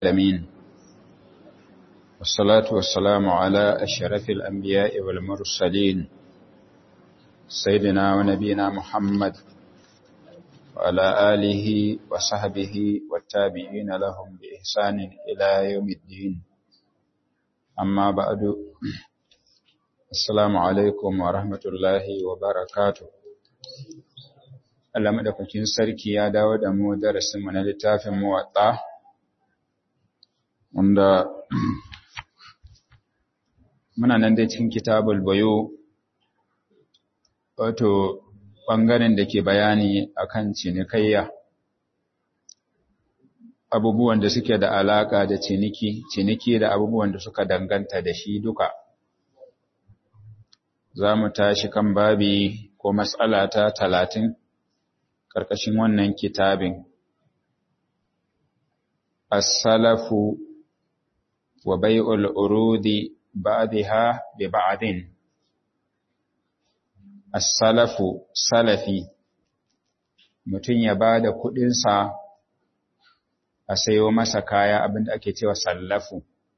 العالمين والصلاة والسلام على أشرف الأنبياء والمرسلين سيدنا ونبينا محمد وعلى آله وصحبه والتابعين لهم بإحسان إلى يوم الدين أما بعد السلام عليكم ورحمة الله وبركاته Allah madaukakin sarki ya dawo da mu darasinmu na littafin muwatta wanda muna nan dai cikin kitabul bayo wato ɓangaren da ke bayani akan cinikayya abubuwan da suke da alaka da ciniki ciniki da abubuwan da suka danganta da shi duka za mu tashi kan babi ko matsala ta talatin ƙarƙashin wannan kitabin as-salafu wa bai'ul urudi ba'daha bi ba'din as-salafu salafi mutum ya bada kuɗin sa a sayo masa kaya abinda ake cewa sallafu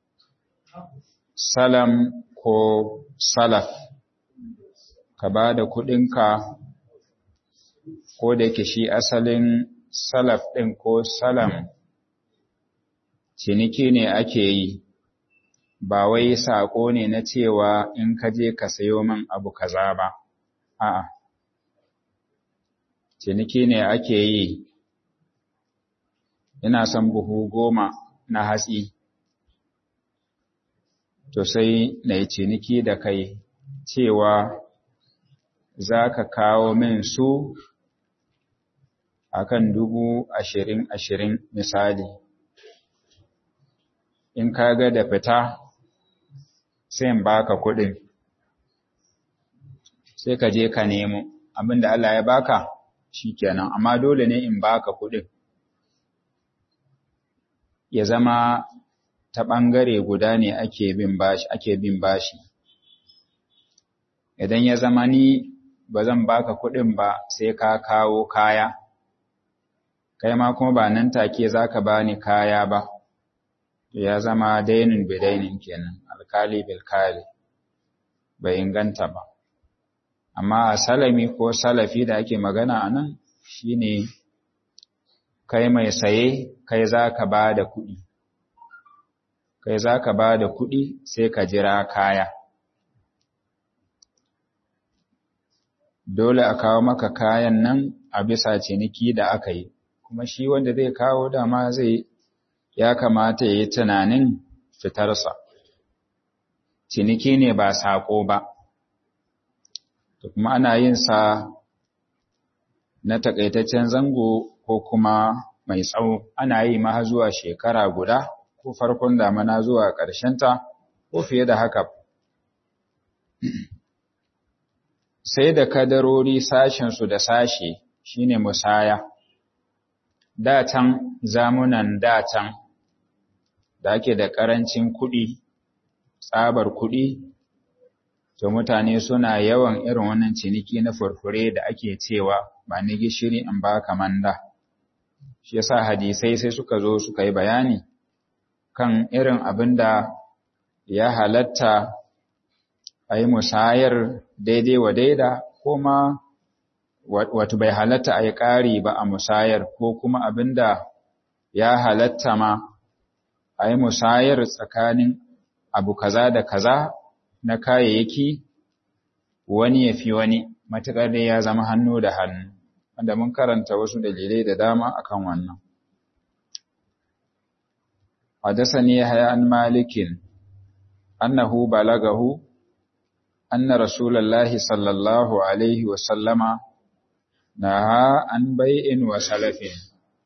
salam ko salaf ka bada kuɗinka ko da yake shi asalin salaf ɗin ko salam ciniki ne ake yi ba wai saƙo ne na cewa in ka je ka sayo min abu kaza ba a'a ciniki ne ake yi ina son buhu goma na hatsi to sai na yi ciniki da kai cewa za ka kawo min su akan dubu ashirin ashirin misali in ka ga da fita sai in baka kuɗin sai ka je ka nemo abinda Allah ya baka shikenan amma dole ne in baka kuɗin ya zama ta ɓangare guda ne ake bin bashi ake bin bashi idan ya zama ni ba zan baka kuɗin ba sai ka kawo kaya kai ma kuma ba nan take za ka ba ni kaya ba, ya zama dainin bidainin kenan, alkali bilkali, bai inganta ba. Amma a salami ko salafi da ake magana a nan shi ne, kai mai saye, kai za ka ba da kuɗi, kai za ka ba da kuɗi sai ka jira kaya. Dole a kawo maka kayan nan a bisa ciniki da aka yi. kuma shi wanda zai kawo dama zai ya kamata ya yi tunanin fitarsa. Ciniki ne ba saƙo ba, to kuma ana yin sa na taƙaitaccen zango ko kuma mai tsawo, ana yi ma zuwa shekara guda ko farkon damana zuwa ƙarshenta ko fiye da haka. Sai da kadarori sashensu da sashe shine musaya. datan zamunan datan da ake da ƙarancin kuɗi, tsabar kuɗi, to mutane suna yawan irin wannan ciniki na furfure da ake cewa ba ni gishiri in ba ka manda. Shi yasa hadisai sai suka zo suka yi bayani kan irin abin da ya halatta a yi musayar daidai wa daida ko ma wato bai halatta a yi ƙari ba a musayar ko kuma abin da ya halatta ma a yi musayar tsakanin abu kaza da kaza na kayayyaki wani ya fi wani matuƙar dai ya zama hannu da hannu wanda mun karanta wasu dalilai da dama akan wannan حدثني يحيى عن مالك أنه بلغه أن رسول الله صلى الله عليه وسلم naha an bai'in wa salafin.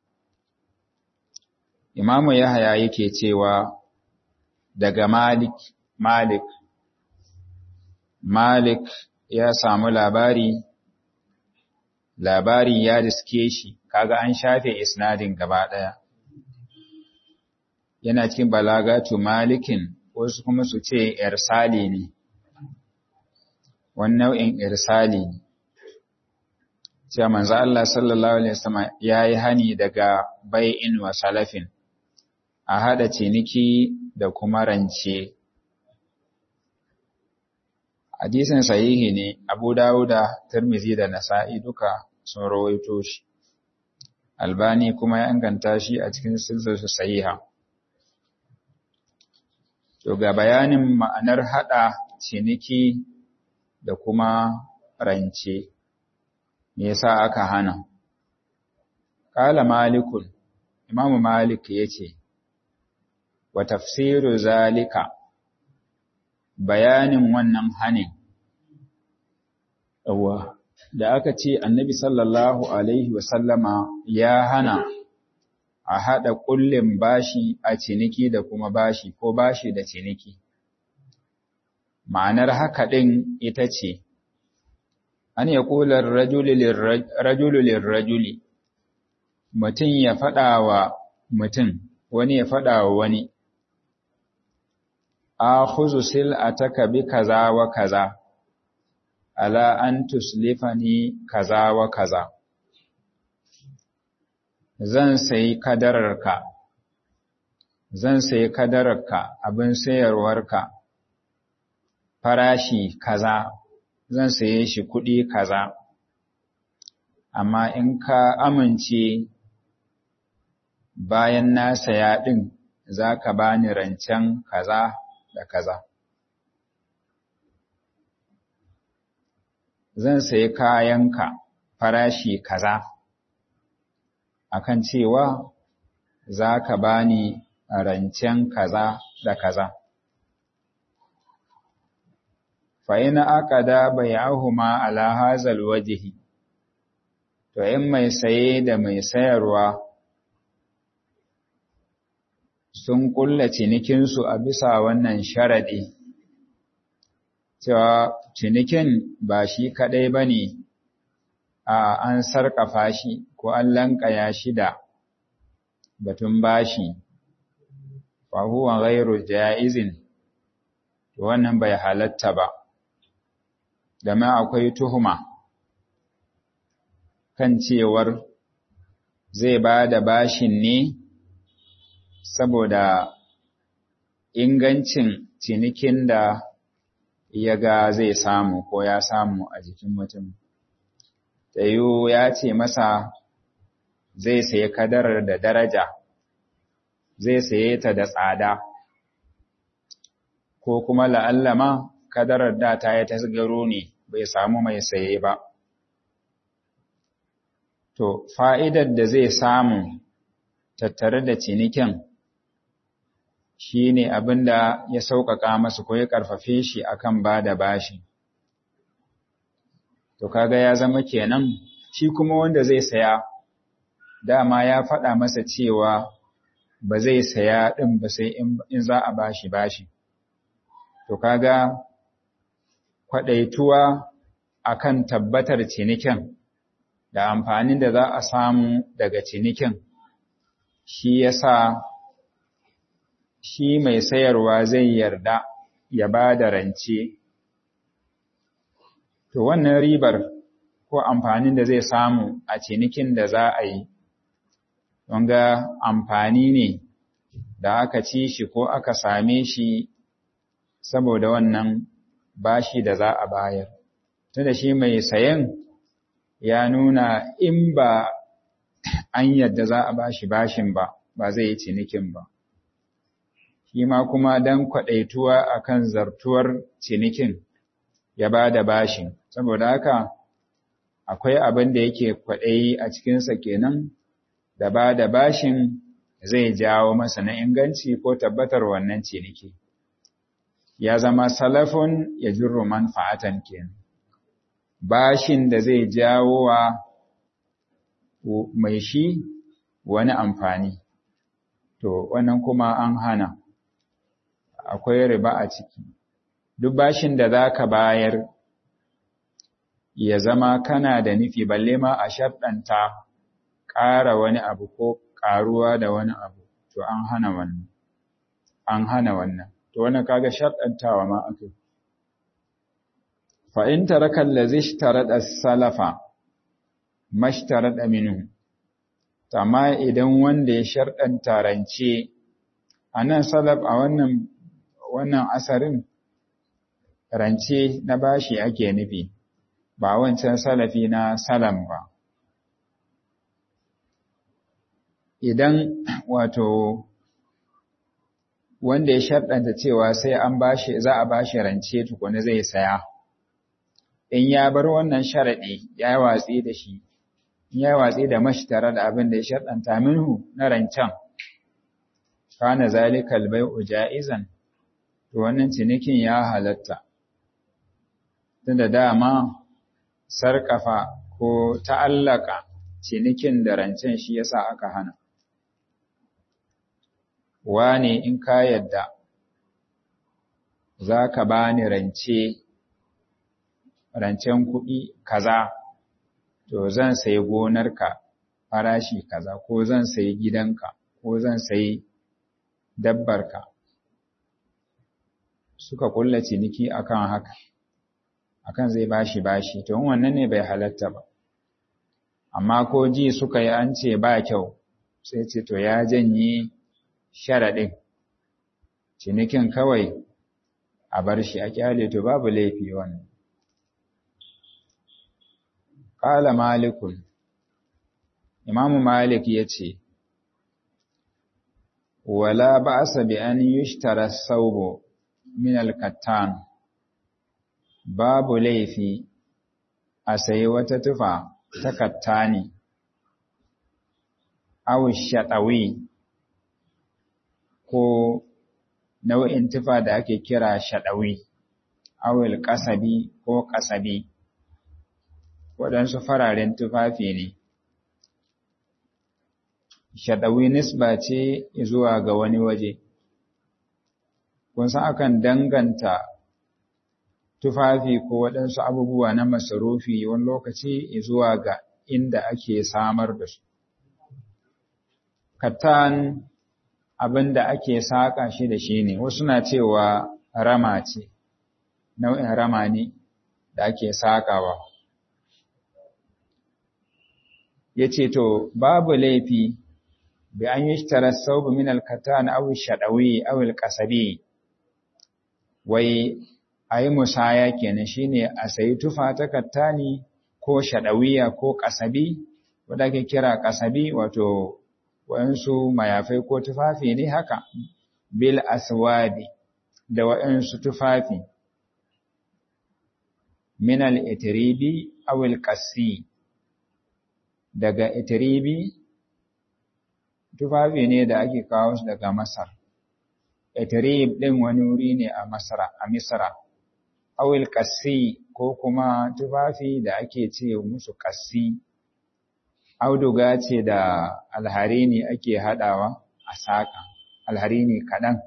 Imamu Yahaya yake cewa daga Malik, Malik, Malik ya samu labari, labari ya riske shi, kaga an shafe isnadin gaba ɗaya. Yana cikin balagatu Malikin, wasu kuma su ce irsali ne, wani nau'in irsali ne. cewa manzo Allah sallallahu alaihi wasallam yayi hani daga bai'in wa salafin a haɗa ciniki da kuma rance. Hadisin sahihi ne, Abu Dawuda, Tirmizi da Nasa'i duka sun rawaito shi. Albani kuma ya inganta shi a cikin silsilarsa sahiha. To ga bayanin ma'anar haɗa ciniki da kuma rance, me yasa aka hana? Kala Malikun, Imamu Malik ya ce, wa tafsiru zalika bayanin wannan hanin yawa da aka ce annabi sallallahu alaihi wasallama ya hana a haɗa ƙullin bashi a ciniki da kuma bashi ko bashi da ciniki ma'anar haka ɗin ita ce an ya ƙular rajulu lirrajuli mutum ya faɗa wa mutum wani ya faɗa wa wani akhuzu sil'ataka bi kaza wa kaza ala an tuslifani kaza wa kaza zan sayi kadararka zan sayi kadararka abin sayarwarka farashi kaza zan saye shi kuɗi kaza amma in ka amince bayan na saya ɗin za ka bani rancen kaza da kaza. Zan sayi kayanka farashi kaza, akan cewa za ka bani rancen kaza da kaza. Fa'ina aka da bayahuma ala hazal wajihi, to in mai saye da mai sayarwa sun ƙulla cinikinsu a bisa wannan sharaɗi, cewa cinikin ba shi kaɗai ba ne a an sarƙafa shi ko an lanƙaya shi da batun bashi, fahuwan gairu ja'izin, wannan bai halatta ba, ma akwai tuhuma kan cewar zai ba da bashin ne saboda ingancin cinikin da ya ga zai samu ko ya samu a jikin mutum. Tayo ya ce masa zai sayi kadarar da daraja, zai saye ta da tsada, ko kuma la'allama kadarar da ta yi tasgaro ne bai samu mai saye ba. To, fa'idar da zai samu tattare da cinikin shi ne abin da ya sauƙaƙa masa ko ya ƙarfafe shi akan ba da bashi. To kaga ya zama kenan shi kuma wanda zai saya dama ya faɗa masa cewa ba zai saya ɗin ba sai in za a bashi bashi. To kaga kwaɗaituwa akan tabbatar cinikin da amfanin da za a samu daga cinikin shi yasa shi mai sayarwa zai yarda ya ba da rance. To wannan ribar ko amfanin da zai samu a cinikin da za a yi, don ga amfani ne da aka ci shi ko aka same shi saboda wannan bashi da za a bayar. Tunda shi mai sayan ya nuna in ba an yadda za a bashi bashin ba, ba zai yi cinikin ba. shi ma kuma don kwaɗaituwa a kan zartuwar cinikin ya ba da bashin, saboda haka akwai abin da yake kwaɗayi a cikinsa kenan da ba da bashin zai jawo masa na inganci ko tabbatar wannan ciniki. Ya zama salafun ya jirru manfa'atan kenan. Bashin da zai jawo wa mai shi wani amfani, to wannan kuma an hana. akwai riba a ciki. Duk bashin da za ka bayar ya zama kana da nufi balle ma a sharɗanta ƙara wani abu ko ƙaruwa da wani abu, to an hana wannan. An hana wannan. To wannan kaga sharɗantawa ma aka Fa in taraka allazi ishtarada salafa mashtarada minhu. Amma idan wanda ya sharɗanta rance a nan salaf a wannan wannan asarin rance na bashi ake nufi ba wancan salafi na salam ba idan wato wanda ya sharɗanta cewa sai an bashi za a bashi rance tukuna zai saya in ya bar wannan sharaɗi ya yi watsi da shi ya yi watsi da mashi tare da abin da ya sharɗanta minhu na rancen kana zalikal bai'u ja'izan to wannan cinikin ya halatta tunda dama sarkafa ko ta'allaka cinikin da rancen shi yasa aka hana wane in ka yadda za ka ba ni rance rancen kuɗi kaza to zan sayi gonarka farashi kaza ko zan sayi gidanka ko zan sayi dabbarka suka kulla ciniki akan haka akan zai bashi bashi to wannan ne bai halatta ba amma ko ji suka yi an ce ba kyau sai ce to ya janye sharaɗin cinikin kawai a bar shi a kyale to babu laifi wannan Ƙala Malikun, Imamu Malik ya ce, Wala ba sa bi an yushtara saubo min alkattan, babu laifi a sayi wata tufa ta kattani, awu shaɗawi ko nau'in tufa da ake kira shaɗawi, awul ƙasabi ko ƙasabi. waɗansu fararen tufafi ne. Shaɗawi nisba ce zuwa ga wani waje, kun san akan danganta tufafi ko waɗansu abubuwa na masarufi wani lokaci zuwa ga inda ake samar da su. Katan abin da ake saƙa shi da shi ne, wasu na cewa rama ce, nau'in rama ne da ake saƙawa. ya ce to babu laifi bi an yi tara saubu min alkatan aw shadawi aw alqasabi wai ayi musaya kenan shine a sayi tufa ta kattani ko shadawiya ko qasabi wanda ake kira qasabi wato wayansu mayafai ko tufafi ne haka bil aswabi da wayansu tufafi min al-itribi aw al-qassi daga Itiribi, tufafi ne da ake kawo su daga Masar. Itirib ɗin wani wuri ne a Masara, a Misra, awil ƙassi ko kuma tufafi da ake ce musu ƙassi, auduga ce da alharini ake haɗawa a saƙa, alharini kaɗan.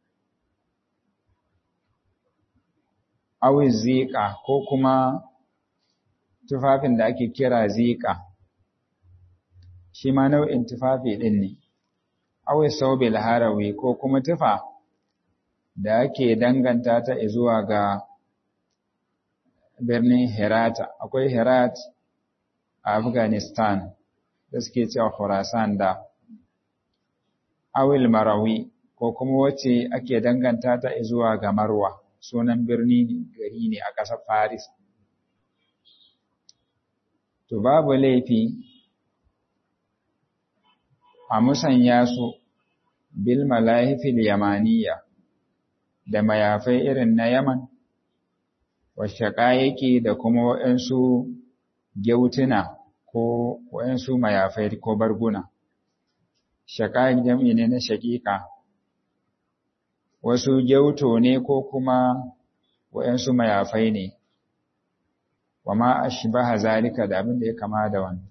Awil ziƙa ko kuma tufafin da ake kira ziƙa. shi ma nau'in tufafi ɗin ne, awai saubil harawi ko kuma tufa da ake danganta ta zuwa ga birnin Herata, akwai Herat a Afghanistan da suke cewa Khurasan da awil marawi ko kuma wacce ake danganta ta zuwa ga Marwa, sunan birni gari ne a ƙasar Paris. To babu laifi a musanya su bil malahifil yamaniya da mayafai irin na Yaman, washaƙa yake da kuma waɗansu gyautuna ko waɗansu mayafai ko barguna. Shaƙa jam'i ne na shaƙiƙa, wasu gyauto ne ko kuma waɗansu mayafai ne, wa ma a shi ba zalika da abin da ya kama da wani.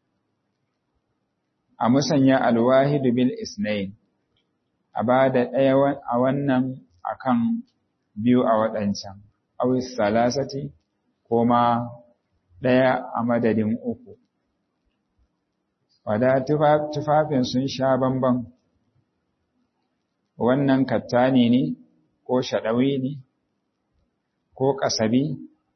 a musanya alwahidu bil isnain a ba da ɗaya a wannan akan biyu a waɗancan awis salasati ko ma ɗaya a madadin uku wada tufafin sun sha bamban wannan kattani ne ko shaɗawi ne ko ƙasabi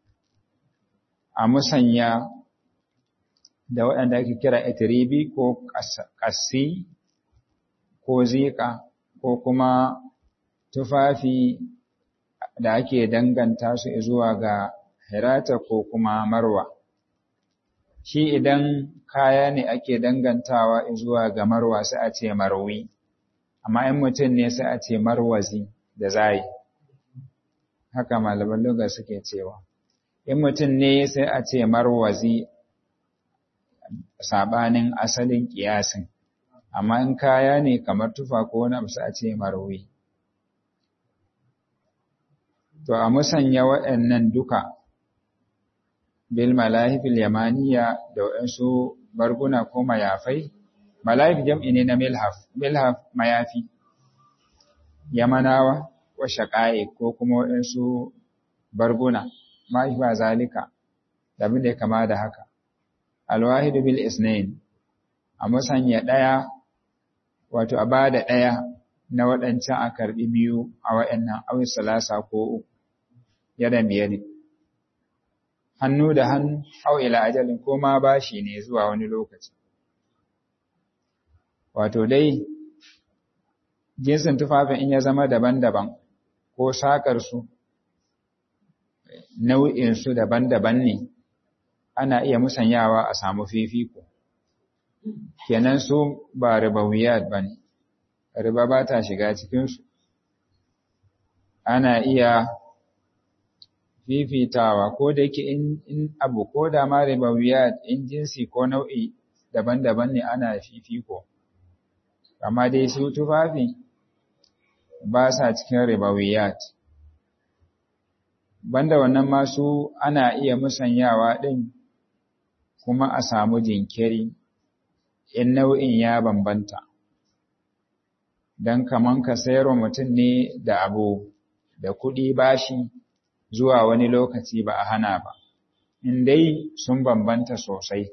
a musanya da waɗanda ake kira itiribi ko ƙassi ko zika ko kuma tufafi da ake danganta su zuwa ga hirata ko kuma marwa shi idan kaya ne ake dangantawa zuwa ga marwa sai a ce marwi amma in mutum ne sai a ce marwazi da zai haka malaman lugar suke cewa in mutum ne sai a ce marwazi sabanin asalin kiyasin amma in kaya ne kamar tufa ko wani abu sai a ce marwi to a musanya waɗannan duka bil malahifil yamaniya da waɗansu barguna ko mayafai malahif jam'i ne na milhaf milhaf mayafi yamanawa wa shaƙa'i ko kuma waɗansu barguna mahaifa zalika da abin da ya kama da haka alwahidu bil isnain a musanya ɗaya wato a ba da ɗaya na waɗancan a karɓi biyu a waɗannan awin salasa ko uku yadan biyadi hannu da hannu au ila ajalin ko ma bashi ne zuwa wani lokaci wato dai jinsin tufafin in ya zama daban-daban ko saƙarsu nau'insu daban-daban ne ana iya musanyawa a samu fifiko kenan su ba ribawiyat ba ne riba ba ta shiga cikinsu ana iya fifitawa ko da yake in abu ko da ma ribawiyat in jinsi ko nau'i daban-daban ne ana fifiko amma dai su tufafi ba sa cikin ribawiyat banda wannan masu ana iya musanyawa ɗin kuma a samu jinkiri in nau'in ya bambanta don kaman ka sayarwa mutum ne da abu da kuɗi bashi zuwa wani lokaci ba a hana ba in dai sun bambanta sosai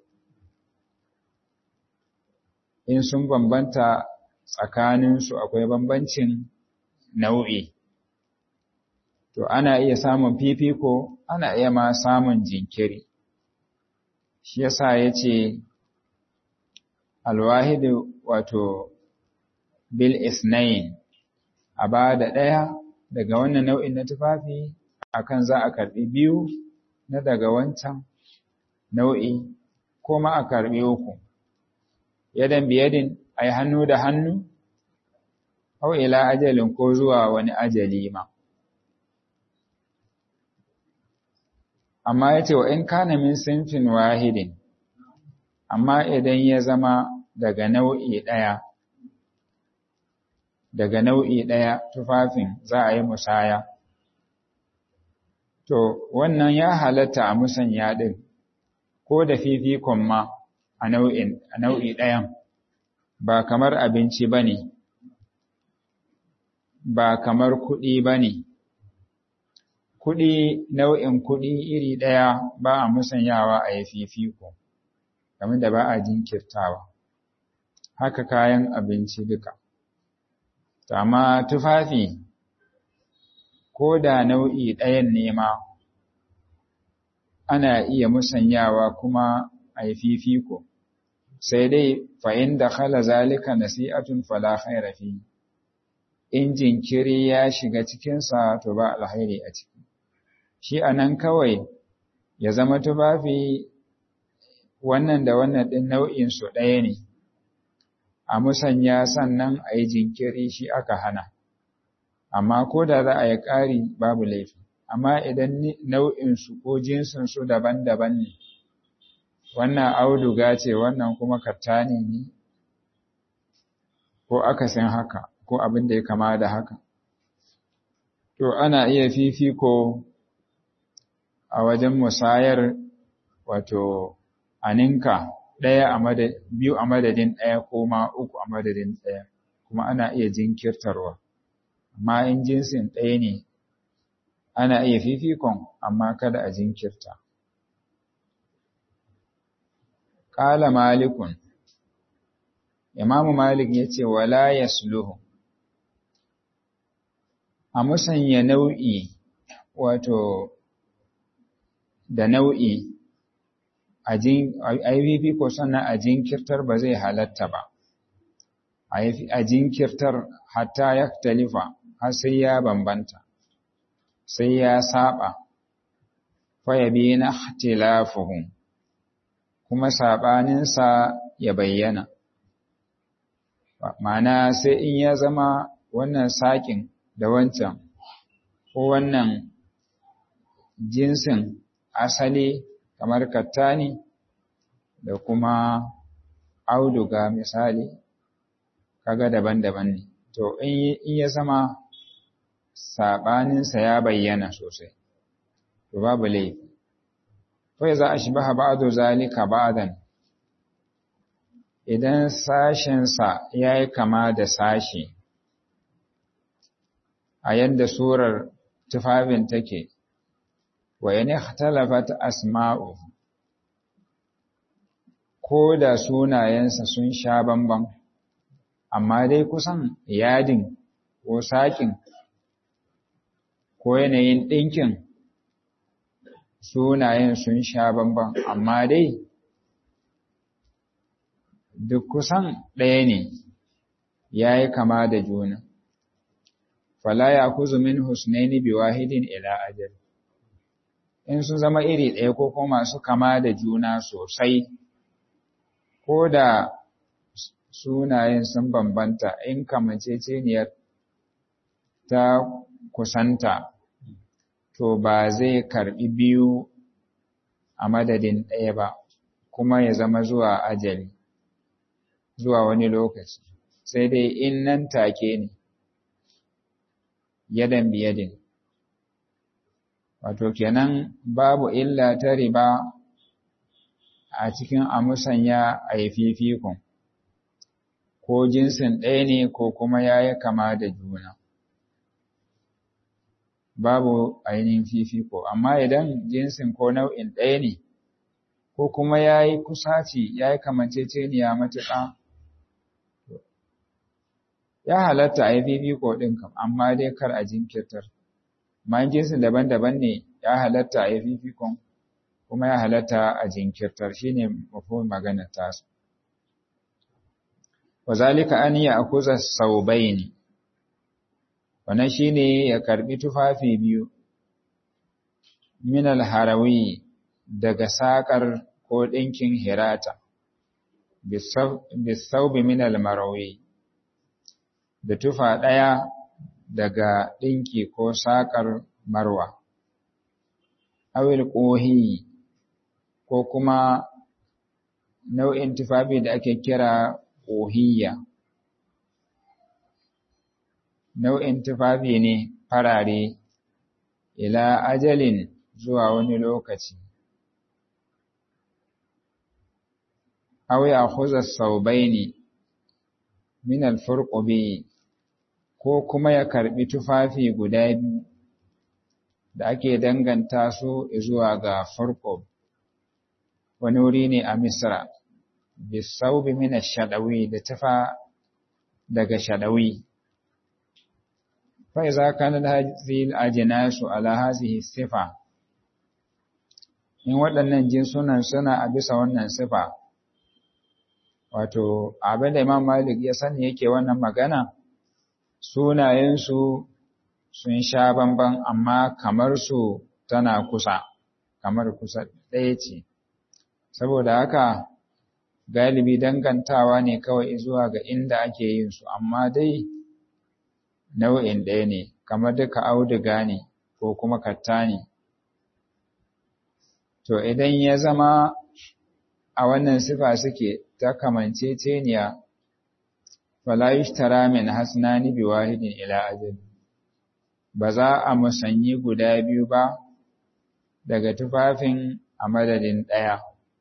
in sun bambanta tsakaninsu akwai bambancin nau'i to ana iya samun fifiko ana iya ma samun jinkiri shi yasa yace alwahidu wato bil isnain a ba da ɗaya daga wannan nau'in na tufafi akan za a karɓi biyu na daga wancan nau'i ko ma a karɓi uku yadan biyadin ai hannu da hannu au ila ajalin ko zuwa wani ajali ma amma yace wa in kana min sinfin wahidin amma idan ya zama daga nau'i ɗaya daga nau'i ɗaya tufafin za a yi musaya to wannan ya halatta a musanya ɗin ko da fifikon ma a nau'in a nau'i ɗayan ba kamar abinci ba ne ba kamar kuɗi ba ne kuɗi nau'in kuɗi iri ɗaya ba a musanyawa a yi fifiko game da ba a jinkirtawa haka kayan abinci duka amma tufafi ko da nau'i ɗayan nema ana iya musanyawa kuma a yi fifiko sai dai fa'in da khala zalika nasi'atun fala khaira fi in jinkiri ya shiga cikinsa to ba alhairi a ciki shi anan kawai ya zama tufafi wannan da wannan ɗin nau'in su ɗaya ne a musanya sannan a yi jinkiri shi aka hana amma ko da za a yi ƙari babu laifi amma idan nau'insu ko jinsinsu daban-daban ne wannan auduga ce wannan kuma kattani ne ko akasin haka ko abin da ya kama da haka to ana iya fifiko a wajen musayar wato aninka ɗaya a biyu a madadin ɗaya ko ma uku a madadin ɗaya kuma ana iya jinkirtarwa amma in jinsin ɗaya ne ana iya fifikon amma kada a jinkirta Ƙala malikun Imamu Malik ya ce wala yasluhu a musanya nau'i wato da nau'i a yi fifiko sannan a jinkirtar ba zai halatta ba a jinkirtar hatta ya talifa har sai ya bambanta sai ya saba fayabi na tilafuhun kuma saɓaninsa ya bayyana ma'ana sai in ya zama wannan saƙin da wancan ko wannan jinsin asali kamar kattani da kuma auduga misali kaga daban-daban ne to in ya zama saɓaninsa ya bayyana sosai to babu laifi kawai za a shi baha ba'adu zalika ba'dan idan sashensa ya yi kama da sashi a yadda surar tufafin take wa yana talafat asma'u ko da sunayensa sun sha bamban amma dai kusan yadin ko saƙin ko yanayin ɗinkin sunayen sun sha bamban amma dai duk kusan ɗaya ne ya yi kama da juna fala ya kuzu min husnaini bi wahidin ila ajal in sun zama iri ɗaya ko kuma masu kama da juna sosai ko da sunayen sun bambanta in kamanceceniyar ta kusanta to ba zai karbi biyu a madadin ɗaya ba kuma ya zama zuwa ajali zuwa wani lokaci sai dai in nan take ne yadan biyadin wato kenan babu illa ta riba a cikin amusanya a yi fifikon ko jinsin ɗaya ne ko kuma ya yi kama da juna babu ainihin fifiko amma idan jinsin ko nau'in ɗaya ne ko kuma ya yi kusaci ya yi kamanceceniya matuƙa ya halatta a yi fifiko ɗin kam amma dai kar a jinkirtar ma jinsin daban-daban ne ya halatta a yi fifikon kuma ya halatta a jinkirtar shi ne mafi maganar tasu wa zalika an yi a kuza sau ne wannan shi ne ya karɓi tufafi biyu minal harawi daga saƙar ko ɗinkin hirata bisaubi minal marawi da tufa ɗaya daga ɗinki ko saƙar marwa awil ƙohi ko kuma nau'in tufafi da ake kira ƙohiyya nau'in tufafi ne farare ila ajalin zuwa wani lokaci aw ya khuza saubaini min al-furqubi ko kuma ya karbi tufafi guda biyu da ake danganta su zuwa ga furqub wani wuri ne a misra bisaubi min ash-shadawi da tufa daga shadawi fa idza kana hadhihi al-ajnasu ala hadhihi sifa in waɗannan jinsunan suna a bisa wannan sifa wato abin da Imam Malik ya sani yake wannan magana sunayensu sun sha bamban amma kamar su tana kusa kamar kusa ɗaya ce saboda haka galibi dangantawa ne kawai zuwa ga inda ake yin su amma dai nau'in ɗaya ne kamar duka auduga ne ko kuma katta ne to idan ya zama a wannan sifa suke ta kamanceceniya fala yushtara min hasnani bi wahidin ila ajal ba za a musanyi guda biyu ba daga tufafin a madadin ɗaya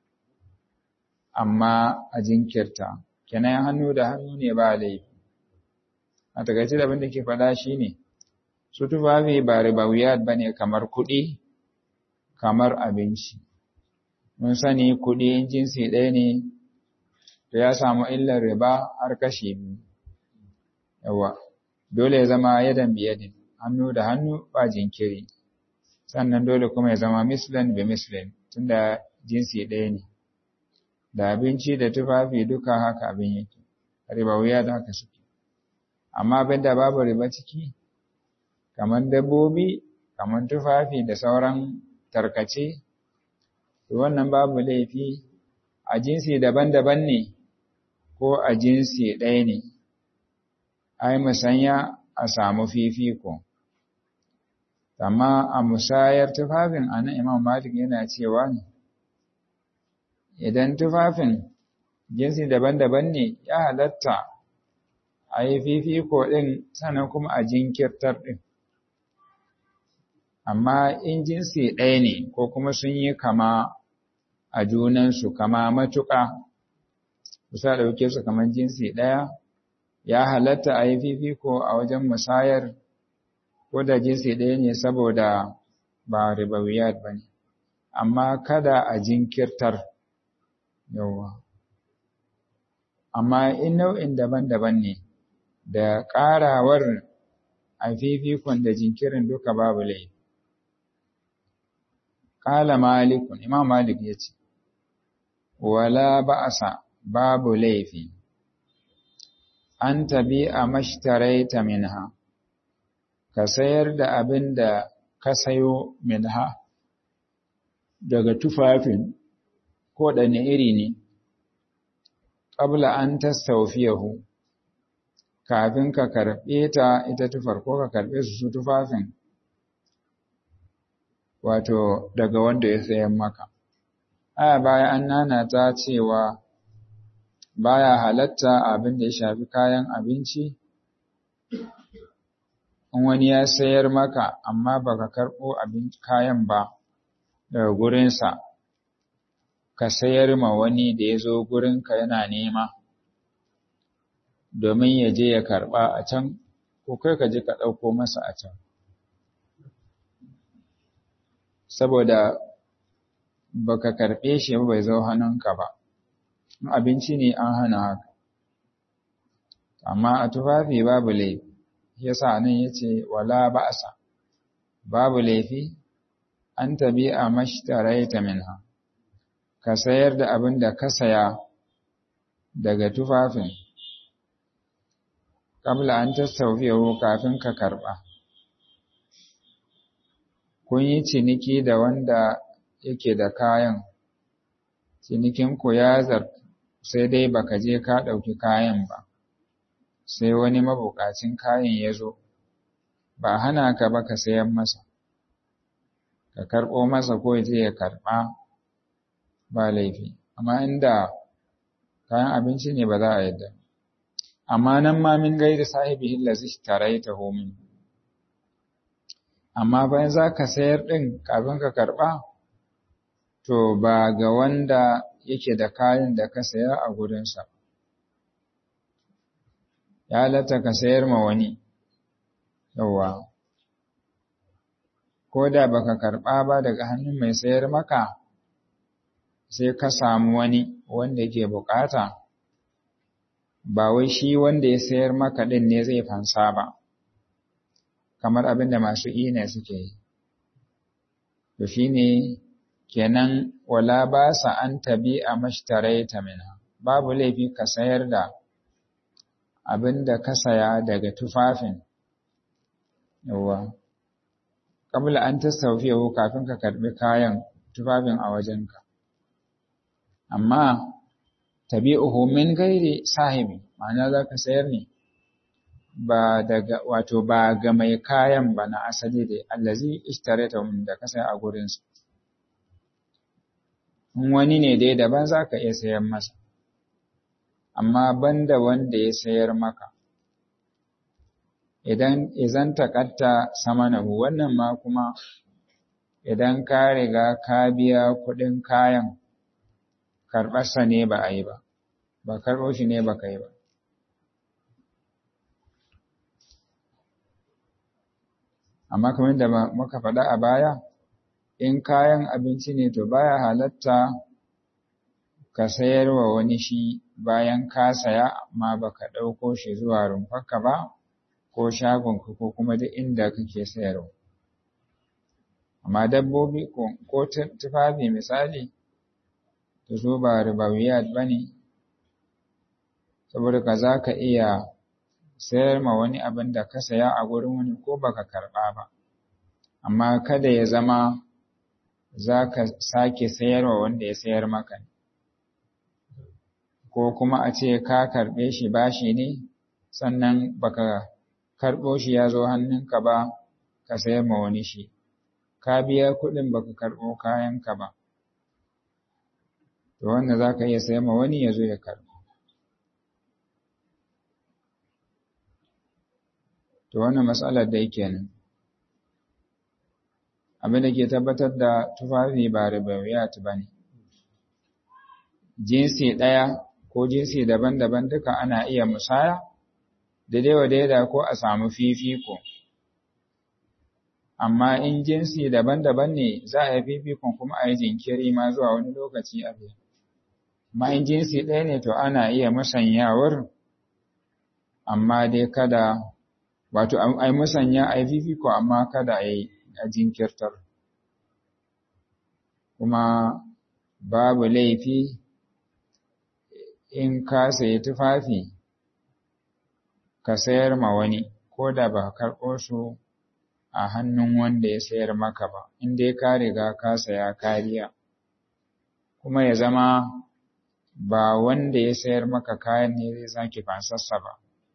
amma a jinkirta kenan hannu da hannu ne ba laifi a takaice da abin da ke faɗa shine su tufafi ba ribawiyat bane kamar kuɗi kamar abinci mun sani kuɗi jinsi ɗaya ne to ya samu illar riba har kashi biyu yawa dole ya zama yadan biyadin hannu da hannu ba jinkiri sannan dole kuma ya zama mislan bi mislin tunda jinsi ɗaya ne da abinci da tufafi duka haka abin yake ribawiyat haka suke amma abinda babu riba ciki kamar dabbobi kamar tufafi da sauran tarkace wannan babu laifi a jinsi daban-daban ne ko a jinsi ɗaya ne ai musanya a samu fifiko amma a musayar tufafin a nan imam malik yana cewa ne idan tufafin jinsi daban-daban ne ya halatta a yi fifiko ɗin sannan kuma a jinkirtar ɗin amma in jinsi ɗaya ne ko kuma sun yi kama a junansu kama matuƙa kusa ɗauke su kamar jinsi ɗaya ya halatta a yi fifiko a wajen musayar ko da jinsi ɗaya ne saboda ba ribawiyat ba ne amma kada a jinkirtar yawa amma in nau'in daban-daban ne da ƙarawar a fifikon da jinkirin duka babu laifi Ƙala malikun, Imam Malik ya ce, Wala ba'asa babu laifi, an tabi a mashtaraita minha, ka sayar da abin da ka sayo minha daga tufafin ko ɗane iri ne, ƙabla an tastaufiyahu, kafin ka karɓe ta ita tufar ko ka karɓe su su tufafin. wato daga wanda ya sayan maka. Aya baya an nana ta cewa baya halatta abin da ya shafi kayan abinci, in wani ya sayar maka amma baka karɓo abin kayan ba daga gurinsa, ka sayar ma wani da ya zo gurinka yana nema, domin ya je ya karɓa a can, ko kai ka je ka ɗauko masa a can. saboda baka karɓe shi ba bai zo hannunka ba abinci ne an hana haka amma a tufafi babu laifi yasa nan yace wala ba'sa babu laifi an tabi a mashtaraita minha ka sayar da abin da ka saya daga tufafin kabla an tastawfiyahu kafin ka karɓa kun yi ciniki da wanda yake da kayan, cinikinku ya zar sai dai baka je ka ɗauki kayan ba, sai wani mabukacin kayan ya zo, ba hana ka ba ka sayan masa, ka karɓo masa ko je ya karɓa ba laifi, amma inda kayan abinci ne ba za a yadda. Amma nan ma min gairi sahibi hillazi taraita homin. amma bayan za ka sayar ɗin kafin ka karɓa, to ba ga wanda yake da kayan da ka saya a gurinsa. Ya halatta ka sayar ma wani, yauwa, ko da ba ka karɓa ba daga hannun mai sayar maka, sai ka samu wani wanda ke bukata, ba wai shi wanda ya sayar maka ɗin ne zai fansa ba. kamar abin da masu ina suke yi. To shi ne kenan wala ba sa an tabi a mashtarai ta mina, babu laifi ka sayar da abin da ka saya daga tufafin, yawwa, kabla an tasaufiyahu kafin ka karɓi kayan tufafin a wajenka. Amma tabi'uhu min gairi sahibi, ma'ana za ka sayar ne. ba daga wato ba ga mai kayan ba na asali da allazi ishtarata min da kasa a gurin su in wani ne dai daban zaka iya sayar masa amma banda wanda ya sayar maka idan izan takatta samanahu wannan ma kuma idan ka riga ka biya kuɗin kayan karɓarsa ne ba a yi ba ba karɓo shi ne ba ka yi ba amma kamar da muka faɗa a baya in kayan abinci ne to baya halatta ka sayar wa wani shi bayan ka saya amma baka ɗauko shi zuwa rumfarka ba ko shagonka ko kuma duk inda kake sayarwa amma dabbobi ko tufafi misali to su ba ribawiyat ba ne saboda ka za ka iya sayar ma wani abin da ka saya a gurin wani ko baka karɓa ba amma kada ya zama za ka sake sayarwa wanda ya sayar maka ko kuma a ce ka karɓe shi bashi ne sannan baka karɓo shi ya zo hannunka ba ka sayar ma wani shi ka biya kuɗin baka karɓo kayanka ba to wanda za ka iya sayar ma wani ya zo ya karɓo to wannan matsalar da yake nan abin da ke tabbatar da tufafi ba ribawiyat ba ne jinsi ɗaya ko jinsi daban-daban duka ana iya musaya daidai wa daida ko a samu fifiko amma in jinsi daban-daban ne za a yi fifikon kuma a yi jinkiri ma zuwa wani lokaci a biyu amma in jinsi ɗaya ne to ana iya musanyawar amma dai kada wato a yi musanya a yi fifiko amma kada a yi a jinkirtar kuma babu laifi in ka sayi tufafi ka sayar ma wani ko da ba karɓo su a hannun wanda ya sayar maka ba in dai ka riga ka saya kariya kuma ya zama ba wanda ya sayar maka kayan ne zai sake fasassa ba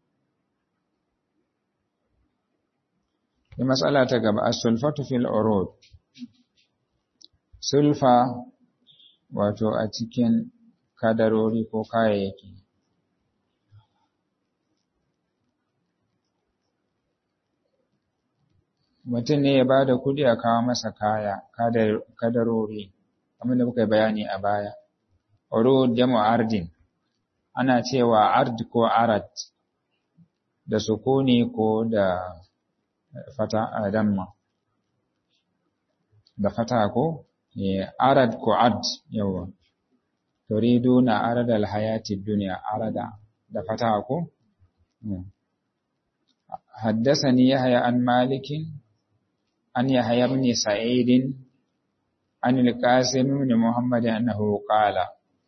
Yi matsala ta gaba, as-sulfatu fil urud. Sulfa wato a cikin kadarori ko kayayyaki. Mutum ne ya ba da kuɗi a kawo masa kaya, kadarori, kamar da muka yi bayani a baya. Urud jamu ardin, ana cewa ard ko arat, da sukuni ko da fata damma da fata ko arad ko ad yawa turiduna arad alhayati dunya arada da fata ko حدثني يحيى عن مالك عن يحيى بن سعيد عن القاسم بن محمد أنه قال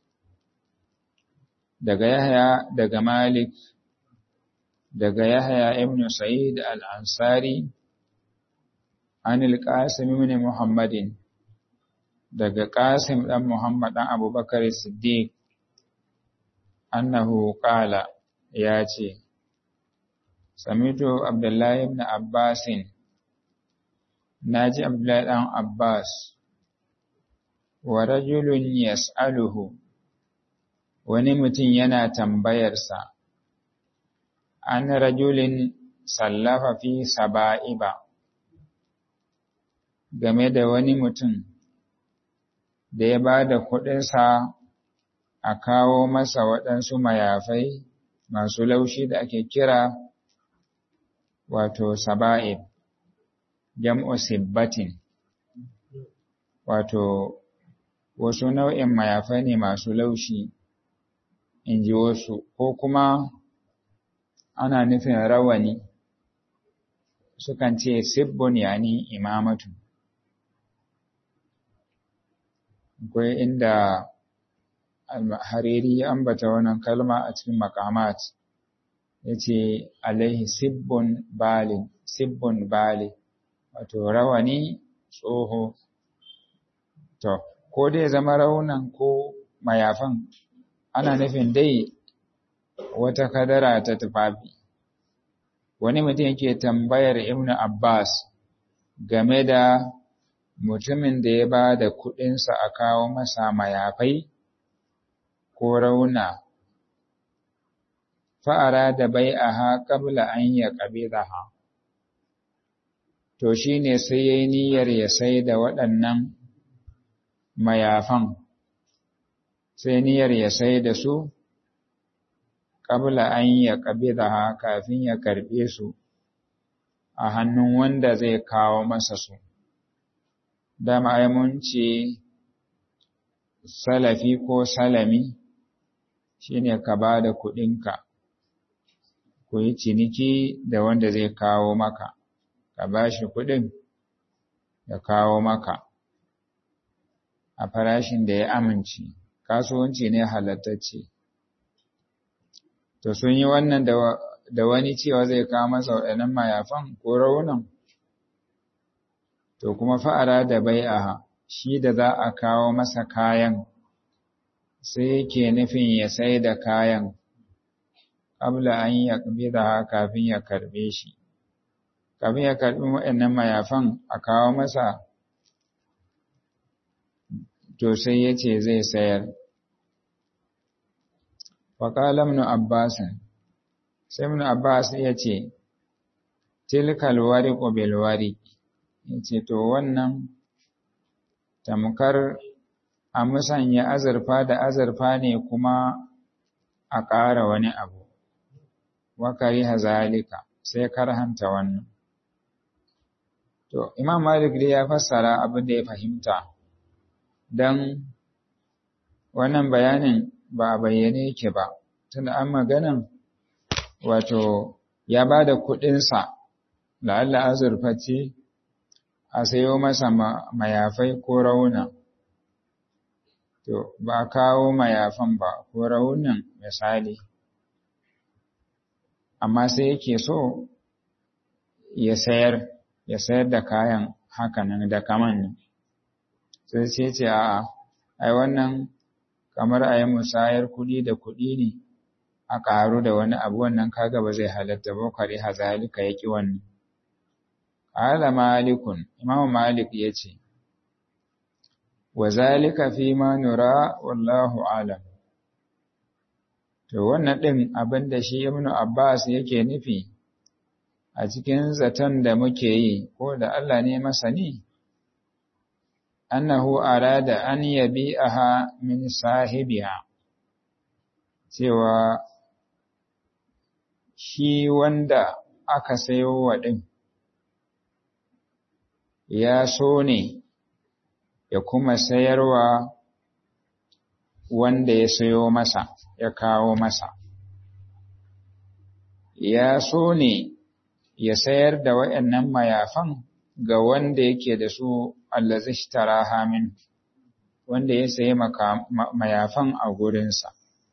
daga Yahya daga Malik daga Yahya ibn Sa'id al-Ansari an al-Qasim ibn Muhammadin daga Qasim dan Muhammad dan Abubakar Siddiq annahu qala ya ce Samitu Abdullahi ibn Abbasin naji Abdullahi dan Abbas wa rajulun yas'aluhu wani mutum yana tambayarsa an rajulin sallafa fi saba'iba game da wani mutum da ya ba da kuɗinsa a kawo masa waɗansu mayafai masu laushi da ake kira wato saba'ib jam'u sibbatin wato wasu nau'in mayafai ne masu laushi in ji wasu ko kuma ana nufin rawani sukan ce sibbun yani imamatu akwai inda hariri ya ambata wannan kalma a cikin makamat ya ce alaihi sibbun bali sibbun bali wato rawani tsoho to ko dai zama raunan ko mayafan ana nufin dai wata kadara ta tufafi wani mutum yake tambayar ibnu abbas game da mutumin da ya ba da kuɗinsa a kawo masa mayafai ko rauna fa'ara da bai a ha ƙabla an ya ƙabila ha to shi ne sai ya yi niyyar ya sai da waɗannan mayafan sai niyyar ya sai da su ƙabla an ya ƙabila ha kafin ya karɓe su a hannun wanda zai kawo masa su dama ai mun ce salafi ko salami shine ka ba da kuɗinka ku yi ciniki da wanda zai kawo maka ka ba shi kuɗin ya kawo maka a farashin da ya amince kasuwanci ne halattacce to sun yi wannan da wani cewa zai kawo masa waɗannan mayafan ko raunan to kuma fa'ara da bai'aha shi da za a kawo masa kayan sai yake nufin ya sai da kayan ƙabla an ya da kafin ya karɓe shi kafin ya karɓi waɗannan mayafan a kawo masa to sai ya ce zai sayar waƙala ibn abbas sai ibn abbas ya ce tilkal wariqu bil wariq yace to wannan tamkar a musanya azurfa da azurfa ne kuma a ƙara wani abu wakari hazalika sai karhanta wannan to imam malik dai ya fassara abin da ya fahimta dan wannan bayanin ba a bayyane yake ba tunda an maganan wato ya ba da kuɗinsa la'alla azurfa ce a sayo masa mayafai ko rauna to ba a kawo mayafan ba ko raunin misali amma sai yake so ya sayar ya sayar da kayan hakanan da kaman sai sai ce a'a ai wannan kamar a yi musayar kuɗi da kuɗi ne a ƙaru da wani abu wannan kaga ba zai halatta ba kwari hazalika ya ƙi wannan Ala malikun, Imam Malik ya ce, Wa zalika fi ma nura wallahu alam. To, wannan ɗin abin da shi Ibn Abbas yake nufi a cikin zaton da muke yi, ko da Allah ne masani, annahu arada an yabi aha min sahibiha, cewa shi wanda aka sayo wa ɗin. ya so ne ya kuma sayarwa wanda ya sayo masa ya kawo masa ya so ne ya sayar da waɗannan mayafan ga wanda yake da su allazi ishtaraha min wanda ya sayi mayafan a gurinsa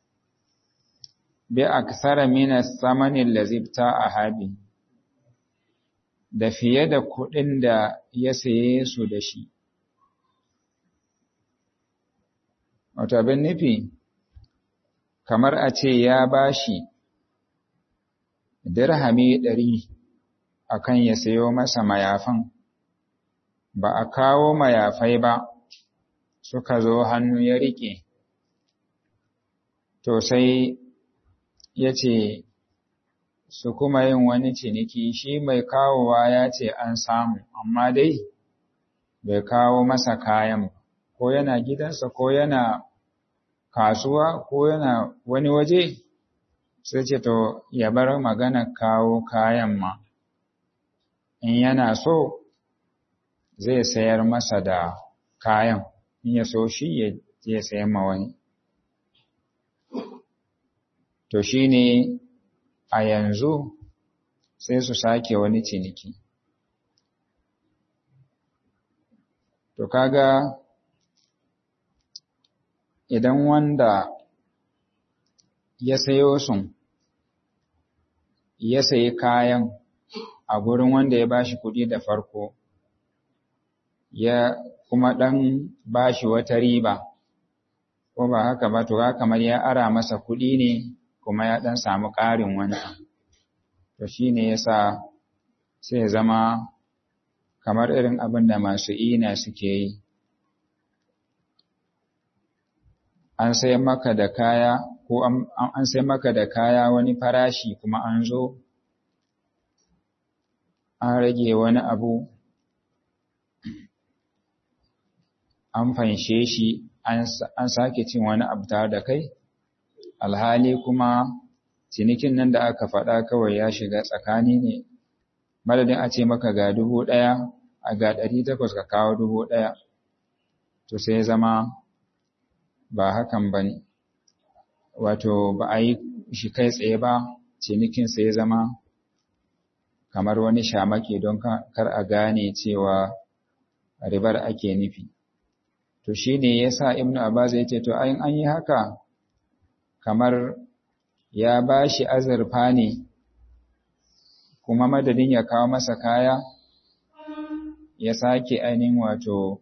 bi aksara min as-samani allazi a da fiye da kuɗin da ya saye su da shi. Wata bin nufi, kamar a ce ya ba shi dirhami ɗari a kan ya sayo masa mayafan, ba a kawo mayafai ba suka zo hannu ya riƙe. To sai ya ce, su kuma yin wani ciniki shi mai kawowa ya ce an samu amma dai bai kawo masa kayan ko yana gidansa ko yana kasuwa ko yana wani waje sai ce to ya bar magana kawo kayan ma in yana so zai sayar masa da kayan in ya so shi ya je sayan ma wani to shine a yanzu sai su sake wani ciniki. To kaga idan wanda ya sayo sun ya sayi kayan a gurin wanda ya bashi kuɗi da farko ya kuma ɗan bashi wata riba ko ba haka ba to kamar ya ara masa kuɗi ne kuma ya ɗan samu ƙarin wani to shi ne ya sa sai zama kamar irin abin da masu ina suke yi an sai maka da kaya ko an sai maka da kaya wani farashi kuma an zo an rage wani abu an fanshe shi an sake cin wani abu tare da kai alhali kuma cinikin nan da aka faɗa kawai ya shiga tsakani ne madadin a ce maka ga dubu ɗaya a ga ɗari takwas ka kawo dubu ɗaya to sai zama ba hakan ba ne wato ba a yi shi kai tsaye ba cinikin sai zama kamar wani shamaki don kar a gane cewa ribar ake nufi to shi ne ya sa ibnu abbas ya ce to ayin an yi haka kamar ya ba shi azurfa ne kuma madadin ya kawo masa kaya ya sake ainihin wato